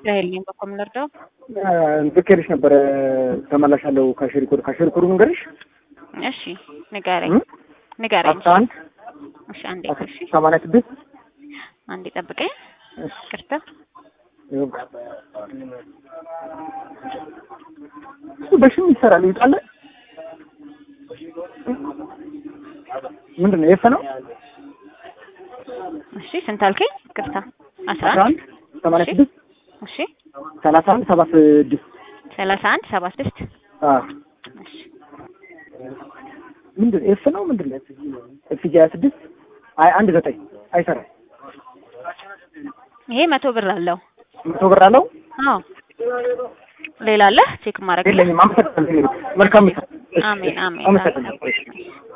ራሄል ነኝ። በኮም ልርዳው? ብኬልሽ ነበረ ተመላሻለሁ። ካሽሪ ኮድ ካሽሪ ኮድ ንገርሽ። እሺ ንገረኝ ንገረኝ። አስራ አንድ እሺ አንዴ እሺ ሰማንያ ስድስት አንዴ ጠብቀኝ። ቅርታ እሱ በሽም ይሰራል ይውጣለ። ምንድን ነው የፈ ነው? እሺ ስንት አልከኝ? ቅርታ አስራ አስራ አንድ አንድ ሰማንያ ስድስት እሺ ሰላሳ አንድ ሰባ ስድስት ሰላሳ አንድ ሰባ ስድስት አዎ እሺ ምንድን ኤፍ ነው ምንድን ነው? ኤፍ ጂ ሀያ ስድስት አይ አንድ ዘጠኝ አይሰራም። ይሄ መቶ ብር አለው። መቶ ብር አለው አዎ ሌላ አለ ቼክ ማድረግ የለኝም። አመሰግናለሁ። መልካም ምሳ። እሺ፣ አሜን አሜን አመሰግናለሁ። እሺ።